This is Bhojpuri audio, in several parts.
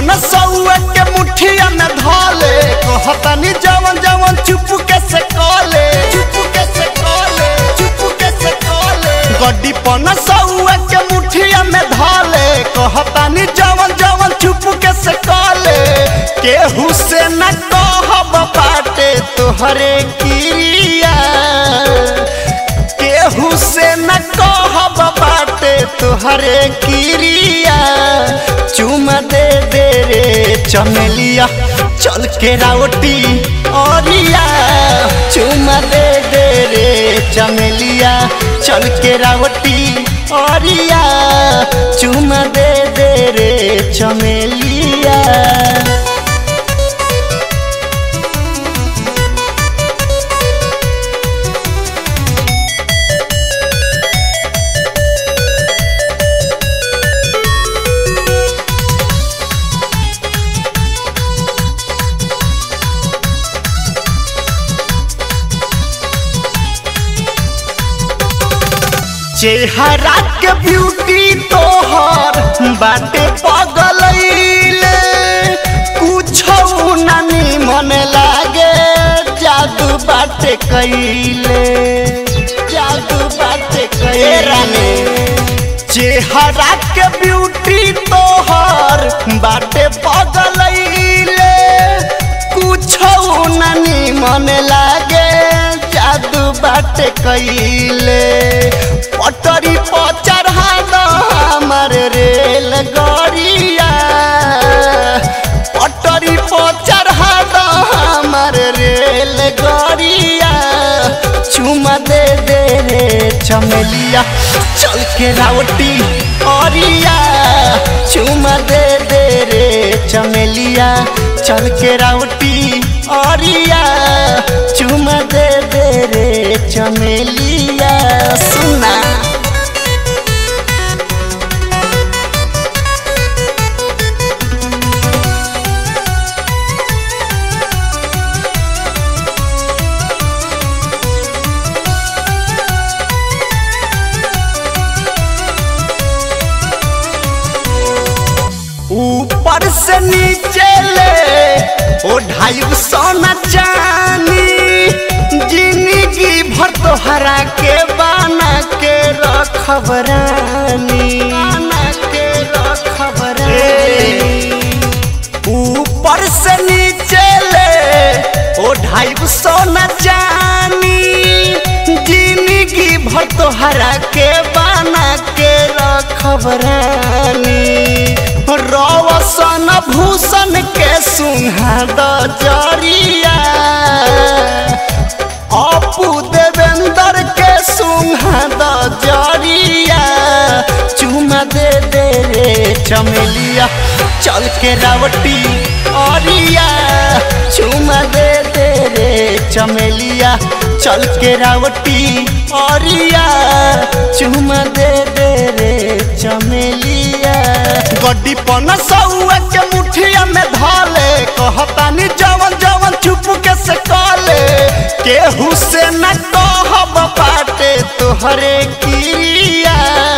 पन सौआ के मुठिया में धले कहतानी जवन जवन चुप के से कले चुप के से कले चुप के से कले गड्डी पन सौआ के मुठिया में धले कहतानी जवन जवन चुप के से कले केहू से न कहब बाटे तोहरे किरिया केहू से न कहब बाटे तोहरे किरिया चुमा दे दे रे चमेलिया चल के रावटी औरिया चुमा दे दे रे चमेलिया चल के रावटी औरिया चुमा दे दे रे चमेलिया चेहरा के ब्यूटी तोहर बाटे पगलैले कुछ नानी मन लागे जादू बाटे कैले जादू बाटे कैले चेहरा के ब्यूटी तोहर बाटे पगलैले कुछ नानी मन लागे जादू बाटे कैले पटरी पर चढ़ा दो हमर रेल गड़िया पटरी पर चढ़ा दो हमर रेल गड़िया चुमा दे दे रे चमेलिया चल के रावटी औरिया चुमा दे दे रे चमेलिया चल के रावटी औरिया चुमा दे दे रे चमेलिया सुना ऊपर से नीचे ले ओ ढाई सोना चानी जिंदगी भर तोहरा के बाना के रखब रानी बाना के रखब रानी ऊपर से नीचे ले ओ ढाई सोना चानी जिंदगी भर तोहरा के बाना के रखब रानी रवसन भूषण के सुहा द जरिया अपू देवेंद्र के सुहा द जरिया चुमा दे दे रे चमेलिया चल के रावटी औरिया चुमा दे दे रे चमेलिया चल के रावटी औरिया चुमा दे दे रे चमेलिया गड्डी पन सौआ के मुठिया में धले कहतानी जवन जवन चुप के से कले केहू से न कहब बाटे तोहरे किरिया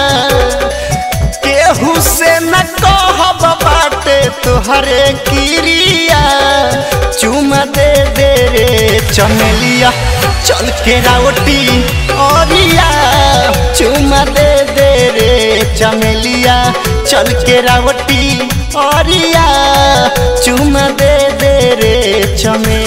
केहू से न कहब बाटे तोहरे किरिया चुमा दे दे रे चमेलिया चल के रावटी औरिया चुमा दे दे रे चमेलिया चल के रावटी औरिया चुमा दे दे रे चमेलिया